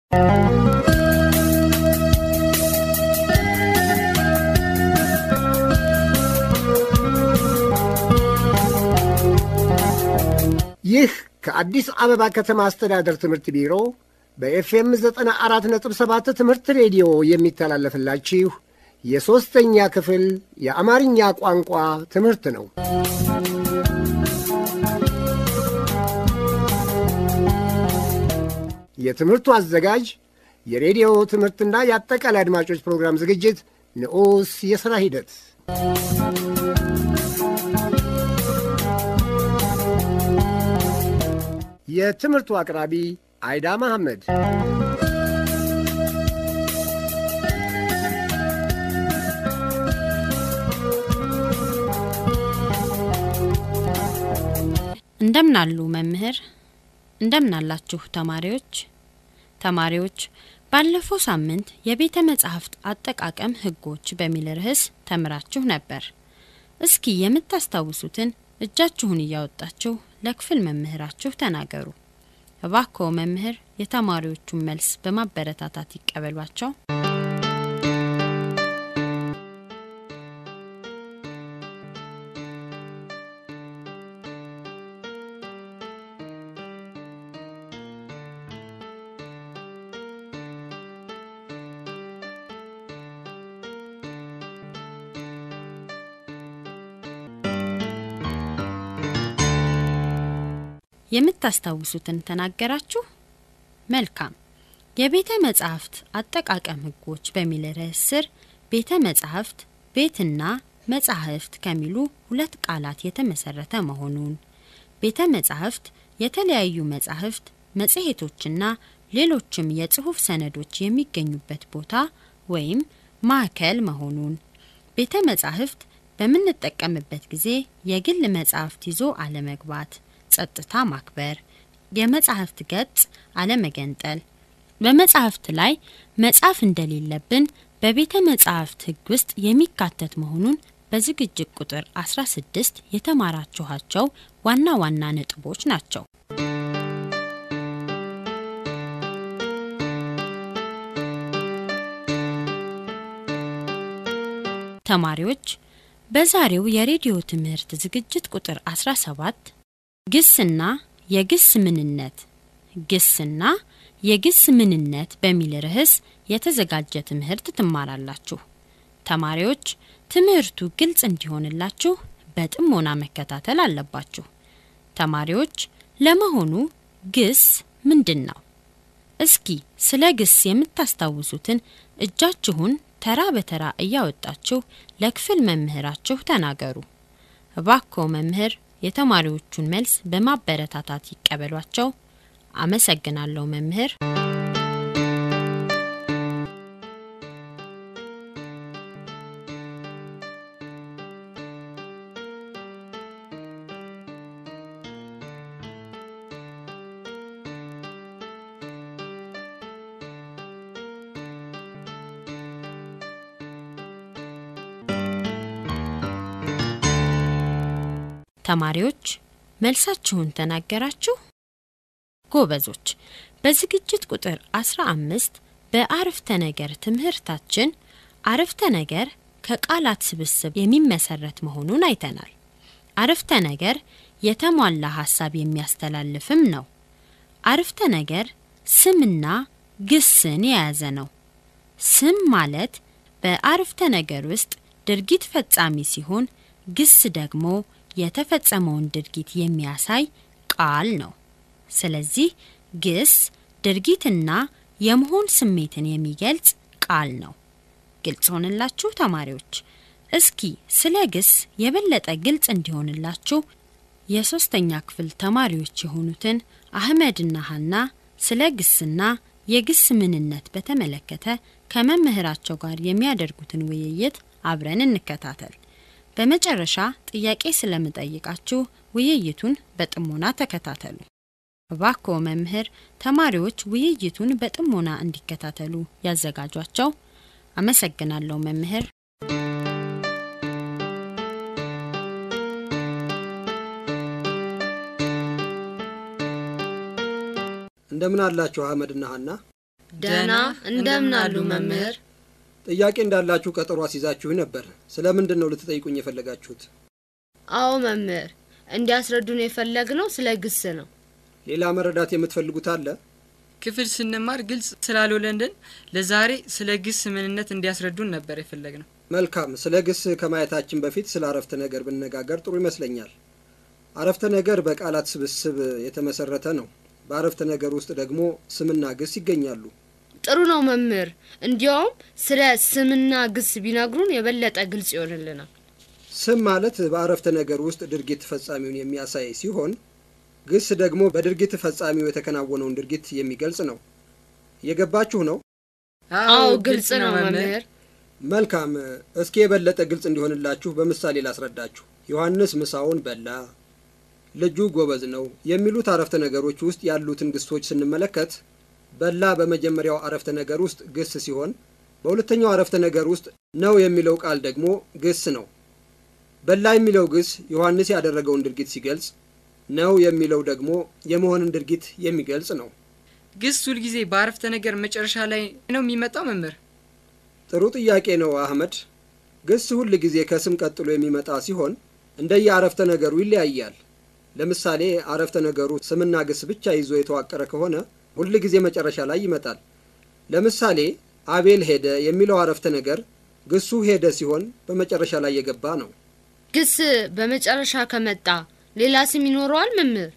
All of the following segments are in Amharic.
ይህ ከአዲስ አበባ ከተማ አስተዳደር ትምህርት ቢሮ በኤፍኤም 94.7 ትምህርት ሬዲዮ የሚተላለፍላችሁ የሦስተኛ ክፍል የአማርኛ ቋንቋ ትምህርት ነው። የትምህርቱ አዘጋጅ የሬዲዮ ትምህርትና የአጠቃላይ አድማጮች ፕሮግራም ዝግጅት ንዑስ የሥራ ሂደት የትምህርቱ አቅራቢ አይዳ መሐመድ። እንደምናሉ መምህር፣ እንደምናላችሁ ተማሪዎች። ተማሪዎች ባለፈው ሳምንት የቤተ መጻሕፍት አጠቃቀም ሕጎች በሚል ርዕስ ተምራችሁ ነበር። እስኪ የምታስታውሱትን እጃችሁን እያወጣችሁ ለክፍል መምህራችሁ ተናገሩ። እባክዎ መምህር የተማሪዎቹን መልስ በማበረታታት ይቀበሏቸው። የምታስታውሱትን ተናገራችሁ። መልካም። የቤተ መጻሕፍት አጠቃቀም ሕጎች በሚል ርዕስ ስር ቤተ መጻሕፍት ቤትና መጻሕፍት ከሚሉ ሁለት ቃላት የተመሰረተ መሆኑን፣ ቤተ መጻሕፍት የተለያዩ መጻሕፍት፣ መጽሔቶችና ሌሎችም የጽሑፍ ሰነዶች የሚገኙበት ቦታ ወይም ማዕከል መሆኑን፣ ቤተ መጻሕፍት በምንጠቀምበት ጊዜ የግል መጻሕፍት ይዞ አለመግባት ጸጥታ ማክበር፣ የመጻሕፍት ገጽ አለመገንጠል፣ በመጻሕፍት ላይ መጻፍ እንደሌለብን በቤተ መጻሕፍት ሕግ ውስጥ የሚካተት መሆኑን በዝግጅት ቁጥር 16 የተማራችኋቸው ዋና ዋና ነጥቦች ናቸው። ተማሪዎች በዛሬው የሬዲዮ ትምህርት ዝግጅት ቁጥር 17 ግስና የግስ ምንነት ግስና የግስ ምንነት በሚል ርዕስ የተዘጋጀ ትምህርት ትማራላችሁ። ተማሪዎች ትምህርቱ ግልጽ እንዲሆንላችሁ በጥሞና መከታተል አለባችሁ። ተማሪዎች ለመሆኑ ግስ ምንድን ነው? እስኪ ስለ ግስ የምታስታውሱትን እጃችሁን ተራ በተራ እያወጣችሁ ለክፍል መምህራችሁ ተናገሩ። እባክዎ መምህር የተማሪዎቹን መልስ በማበረታታት ይቀበሏቸው። አመሰግናለሁ መምህር። ተማሪዎች መልሳችሁን ተናገራችሁ? ጎበዞች። በዝግጅት ቁጥር 15 በአረፍተ ነገር ትምህርታችን አረፍተ ነገር ከቃላት ስብስብ የሚመሰረት መሆኑን አይተናል። አረፍተ ነገር የተሟላ ሀሳብ የሚያስተላልፍም ነው። አረፍተ ነገር ስምና ግስን የያዘ ነው። ስም ማለት በአረፍተ ነገር ውስጥ ድርጊት ፈጻሚ ሲሆን ግስ ደግሞ የተፈጸመውን ድርጊት የሚያሳይ ቃል ነው። ስለዚህ ግስ ድርጊትና የመሆን ስሜትን የሚገልጽ ቃል ነው። ግልጽ ሆንላችሁ ተማሪዎች? እስኪ ስለ ግስ የበለጠ ግልጽ እንዲሆንላችሁ የሶስተኛ ክፍል ተማሪዎች የሆኑትን አህመድና ሀና ስለ ግስና የግስ ምንነት በተመለከተ ከመምህራቸው ጋር የሚያደርጉትን ውይይት አብረን እንከታተል። በመጨረሻ ጥያቄ ስለምጠይቃችሁ ውይይቱን በጥሞና ተከታተሉ። እባክዎ መምህር ተማሪዎች ውይይቱን በጥሞና እንዲከታተሉ ያዘጋጇቸው። አመሰግናለሁ መምህር። እንደምን አላችሁ አህመድና ሀና? ደህና እንደምን አሉ መምህር? ጥያቄ እንዳላችሁ ቀጠሮ አስይዛችሁ ነበር። ስለ ምንድን ነው ልትጠይቁኝ የፈለጋችሁት? አዎ መምህር፣ እንዲያስረዱን የፈለግነው ስለ ግስ ነው። ሌላ መረዳት የምትፈልጉት አለ? ክፍል ስንማር ግልጽ ስላልሆነልን ለዛሬ ስለ ግስ ምንነት እንዲያስረዱን ነበር የፈለግነው። መልካም። ስለ ግስ ከማየታችን በፊት ስለ አረፍተ ነገር ብነጋገር ጥሩ ይመስለኛል። አረፍተ ነገር በቃላት ስብስብ የተመሰረተ ነው። በአረፍተ ነገር ውስጥ ደግሞ ስምና ግስ ይገኛሉ። ጥሩ ነው መምህር። እንዲያውም ስለ ስምና ግስ ቢነግሩን የበለጠ ግልጽ ይሆንልናል። ስም ማለት በአረፍተ ነገር ውስጥ ድርጊት ፈጻሚውን የሚያሳይ ሲሆን ግስ ደግሞ በድርጊት ፈጻሚው የተከናወነውን ድርጊት የሚገልጽ ነው። እየገባችሁ ነው? አዎ ግልጽ ነው መምህር። መልካም። እስኪ የበለጠ ግልጽ እንዲሆንላችሁ በምሳሌ ላስረዳችሁ። ዮሐንስ ምሳውን በላ፣ ልጁ ጎበዝ ነው የሚሉት አረፍተ ነገሮች ውስጥ ያሉትን ግሶች ስንመለከት በላ በመጀመሪያው አረፍተ ነገር ውስጥ ግስ ሲሆን በሁለተኛው አረፍተ ነገር ውስጥ ነው የሚለው ቃል ደግሞ ግስ ነው። በላ የሚለው ግስ ዮሐንስ ያደረገውን ድርጊት ሲገልጽ፣ ነው የሚለው ደግሞ የመሆንን ድርጊት የሚገልጽ ነው። ግስ ሁልጊዜ በአረፍተ ነገር መጨረሻ ላይ ነው የሚመጣው መምህር? ጥሩ ጥያቄ ነው አህመድ። ግስ ሁል ጊዜ ከስም ቀጥሎ የሚመጣ ሲሆን እንደየ አረፍተ ነገሩ ይለያያል። ለምሳሌ አረፍተ ነገሩ ስምና ግስ ብቻ ይዞ የተዋቀረ ከሆነ ሁል ጊዜ መጨረሻ ላይ ይመጣል። ለምሳሌ አቤል ሄደ የሚለው አረፍተ ነገር ግሱ ሄደ ሲሆን በመጨረሻ ላይ የገባ ነው። ግስ በመጨረሻ ከመጣ ሌላ ስም ይኖረዋል መምህር?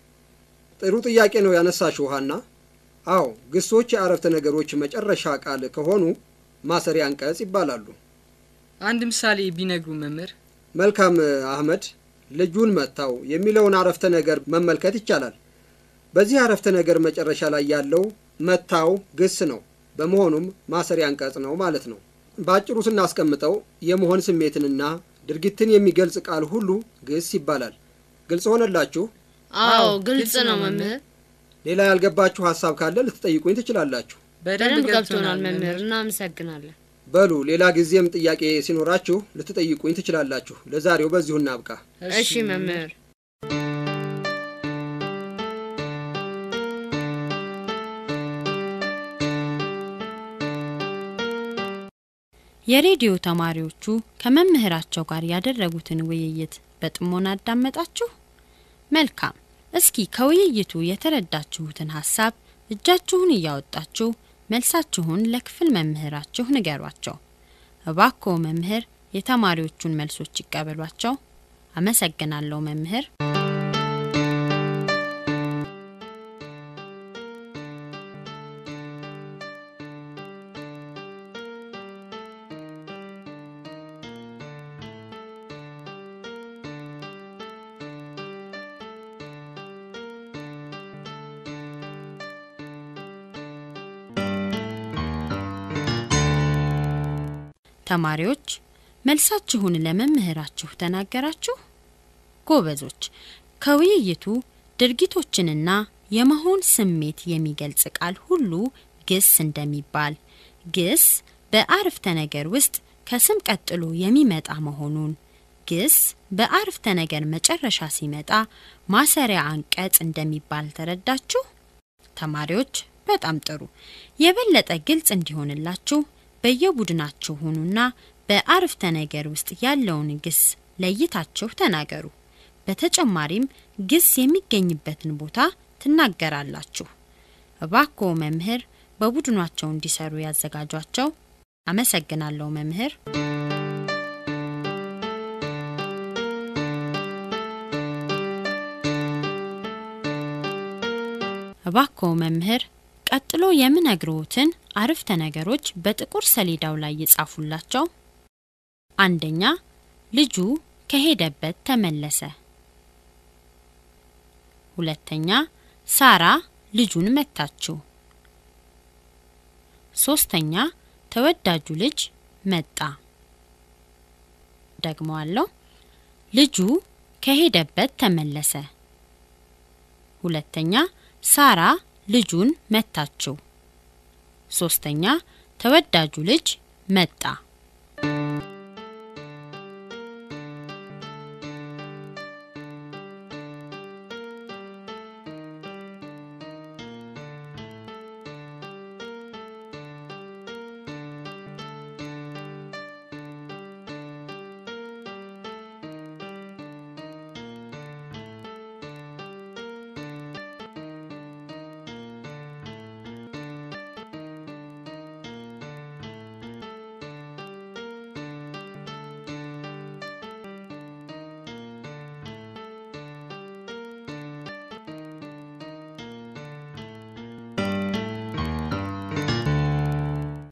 ጥሩ ጥያቄ ነው ያነሳሽው ሀና። አዎ ግሶች የአረፍተ ነገሮች መጨረሻ ቃል ከሆኑ ማሰሪያ አንቀጽ ይባላሉ። አንድ ምሳሌ ቢነግሩ መምህር? መልካም አህመድ፣ ልጁን መታው የሚለውን አረፍተ ነገር መመልከት ይቻላል። በዚህ አረፍተ ነገር መጨረሻ ላይ ያለው መታው ግስ ነው። በመሆኑም ማሰሪያ አንቀጽ ነው ማለት ነው። በአጭሩ ስናስቀምጠው የመሆን ስሜትንና ድርጊትን የሚገልጽ ቃል ሁሉ ግስ ይባላል። ግልጽ ሆነላችሁ? አዎ ግልጽ ነው መምህር። ሌላ ያልገባችሁ ሀሳብ ካለ ልትጠይቁኝ ትችላላችሁ። በደንብ ገብቶናል መምህር። እናመሰግናለን። በሉ ሌላ ጊዜም ጥያቄ ሲኖራችሁ ልትጠይቁኝ ትችላላችሁ። ለዛሬው በዚሁ እናብቃ። እሺ መምህር። የሬዲዮ ተማሪዎቹ ከመምህራቸው ጋር ያደረጉትን ውይይት በጥሞና አዳመጣችሁ? መልካም። እስኪ ከውይይቱ የተረዳችሁትን ሀሳብ እጃችሁን እያወጣችሁ መልሳችሁን ለክፍል መምህራችሁ ንገሯቸው። እባክዎ መምህር የተማሪዎቹን መልሶች ይቀበሏቸው። አመሰግናለሁ መምህር። ተማሪዎች መልሳችሁን ለመምህራችሁ ተናገራችሁ? ጎበዞች። ከውይይቱ ድርጊቶችንና የመሆን ስሜት የሚገልጽ ቃል ሁሉ ግስ እንደሚባል፣ ግስ በአረፍተ ነገር ውስጥ ከስም ቀጥሎ የሚመጣ መሆኑን፣ ግስ በአረፍተ ነገር መጨረሻ ሲመጣ ማሰሪያ አንቀጽ እንደሚባል ተረዳችሁ? ተማሪዎች በጣም ጥሩ። የበለጠ ግልጽ እንዲሆንላችሁ በየቡድናችሁ ሁኑና በአረፍተ ነገር ውስጥ ያለውን ግስ ለይታችሁ ተናገሩ። በተጨማሪም ግስ የሚገኝበትን ቦታ ትናገራላችሁ። እባክዎ መምህር በቡድናቸው እንዲሰሩ ያዘጋጇቸው። አመሰግናለሁ መምህር። እባክዎ መምህር ቀጥሎ የምነግርዎትን አረፍተ ነገሮች በጥቁር ሰሌዳው ላይ ይጻፉላቸው። አንደኛ ልጁ ከሄደበት ተመለሰ። ሁለተኛ ሳራ ልጁን መታችው። ሶስተኛ ተወዳጁ ልጅ መጣ። ደግመዋለሁ። ልጁ ከሄደበት ተመለሰ። ሁለተኛ ሳራ ልጁን መታችው። ሶስተኛ ተወዳጁ ልጅ መጣ።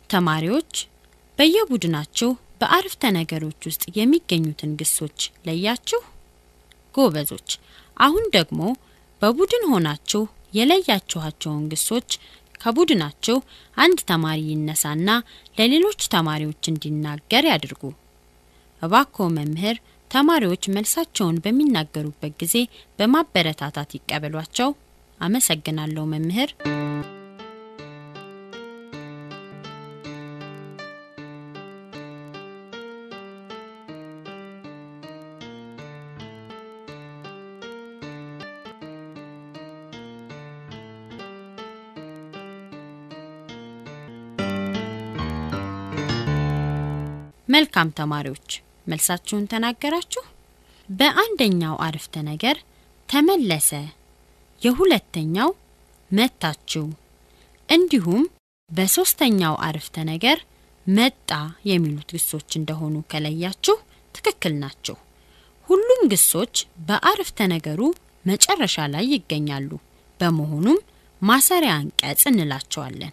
ተማሪዎች በየቡድናችሁ በአረፍተ ነገሮች ውስጥ የሚገኙትን ግሶች ለያችሁ? ጎበዞች። አሁን ደግሞ በቡድን ሆናችሁ የለያችኋቸውን ግሶች ከቡድናችሁ አንድ ተማሪ ይነሳና ለሌሎች ተማሪዎች እንዲናገር ያድርጉ። እባክዎ መምህር ተማሪዎች መልሳቸውን በሚናገሩበት ጊዜ በማበረታታት ይቀበሏቸው። አመሰግናለሁ መምህር። መልካም ተማሪዎች መልሳችሁን ተናገራችሁ። በአንደኛው አረፍተ ነገር ተመለሰ፣ የሁለተኛው መታችሁ፣ እንዲሁም በሶስተኛው አረፍተ ነገር መጣ የሚሉት ግሶች እንደሆኑ ከለያችሁ ትክክል ናቸው። ሁሉም ግሶች በአረፍተ ነገሩ መጨረሻ ላይ ይገኛሉ። በመሆኑም ማሰሪያ አንቀጽ እንላቸዋለን።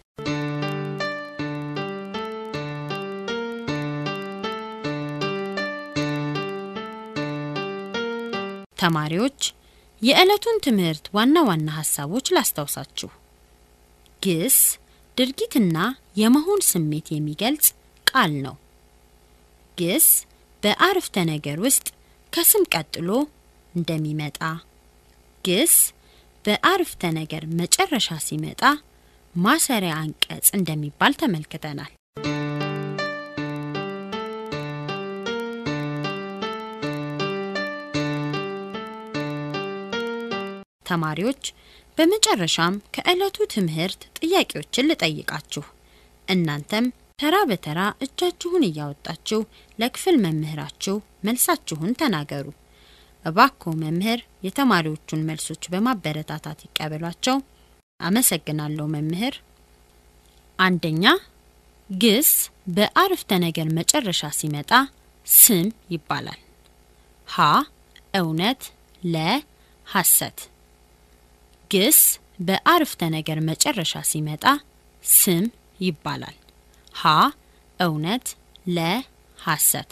ተማሪዎች የዕለቱን ትምህርት ዋና ዋና ሀሳቦች ላስታውሳችሁ። ግስ ድርጊትና የመሆን ስሜት የሚገልጽ ቃል ነው። ግስ በአረፍተ ነገር ውስጥ ከስም ቀጥሎ እንደሚመጣ፣ ግስ በአረፍተ ነገር መጨረሻ ሲመጣ ማሰሪያ አንቀጽ እንደሚባል ተመልክተናል። ተማሪዎች በመጨረሻም ከዕለቱ ትምህርት ጥያቄዎችን ልጠይቃችሁ። እናንተም ተራ በተራ እጃችሁን እያወጣችሁ ለክፍል መምህራችሁ መልሳችሁን ተናገሩ። እባክዎ መምህር የተማሪዎቹን መልሶች በማበረታታት ይቀበሏቸው። አመሰግናለሁ መምህር። አንደኛ ግስ በአረፍተ ነገር መጨረሻ ሲመጣ ስም ይባላል። ሀ እውነት፣ ለ ሐሰት። ግስ በአረፍተ ነገር መጨረሻ ሲመጣ ስም ይባላል። ሀ እውነት፣ ለ ሐሰት።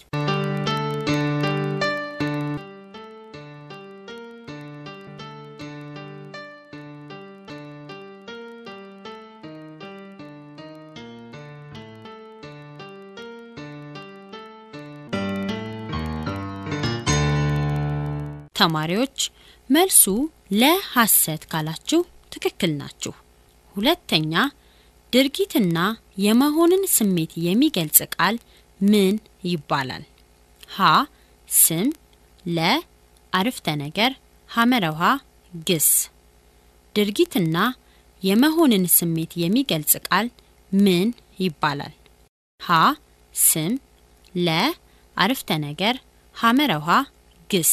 ተማሪዎች መልሱ ለሐሰት ካላችሁ ትክክል ናችሁ። ሁለተኛ ድርጊትና የመሆንን ስሜት የሚገልጽ ቃል ምን ይባላል? ሀ ስም፣ ለ አረፍተ ነገር፣ ሐመረ ውሃ ግስ። ድርጊትና የመሆንን ስሜት የሚገልጽ ቃል ምን ይባላል? ሀ ስም፣ ለ አረፍተ ነገር፣ ሐመረ ውሃ ግስ።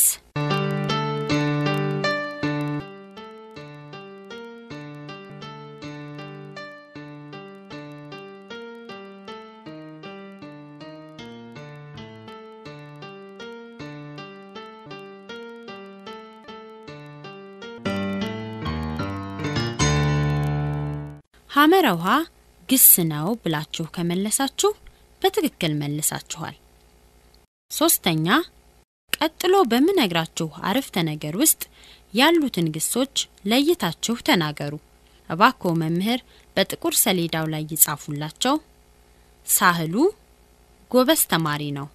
ሐመረ ውሃ ግስ ነው ብላችሁ ከመለሳችሁ በትክክል መልሳችኋል። ሶስተኛ ቀጥሎ በምነግራችሁ አረፍተ ነገር ውስጥ ያሉትን ግሶች ለይታችሁ ተናገሩ። እባክዎ መምህር በጥቁር ሰሌዳው ላይ ይጻፉላቸው። ሳህሉ ጎበዝ ተማሪ ነው።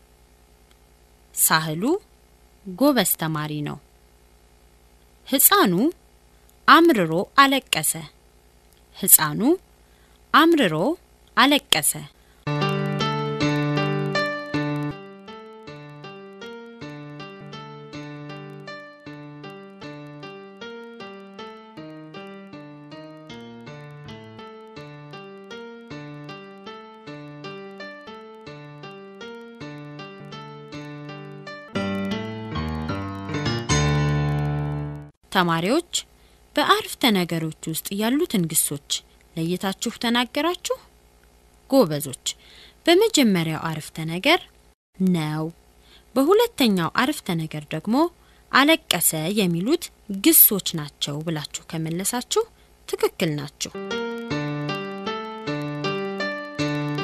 ሳህሉ ጎበዝ ተማሪ ነው። ሕፃኑ አምርሮ አለቀሰ። ሕፃኑ አምርሮ አለቀሰ። ተማሪዎች በአረፍተ ነገሮች ውስጥ ያሉትን ግሶች ለይታችሁ ተናገራችሁ። ጎበዞች። በመጀመሪያው አረፍተ ነገር ነው፣ በሁለተኛው አረፍተ ነገር ደግሞ አለቀሰ የሚሉት ግሶች ናቸው ብላችሁ ከመለሳችሁ ትክክል ናችሁ።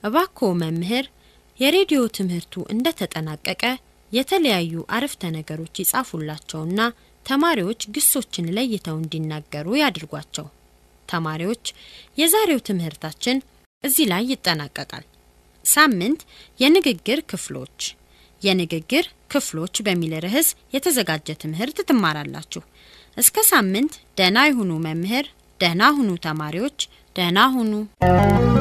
እባክዎ መምህር የሬዲዮ ትምህርቱ እንደተጠናቀቀ የተለያዩ አረፍተ ነገሮች ይጻፉላቸውና ተማሪዎች ግሶችን ለይተው እንዲናገሩ ያድርጓቸው። ተማሪዎች የዛሬው ትምህርታችን እዚህ ላይ ይጠናቀቃል። ሳምንት የንግግር ክፍሎች የንግግር ክፍሎች በሚል ርዕስ የተዘጋጀ ትምህርት ትማራላችሁ። እስከ ሳምንት ደህና ይሁኑ መምህር፣ ደህና ሁኑ ተማሪዎች፣ ደህና ሁኑ።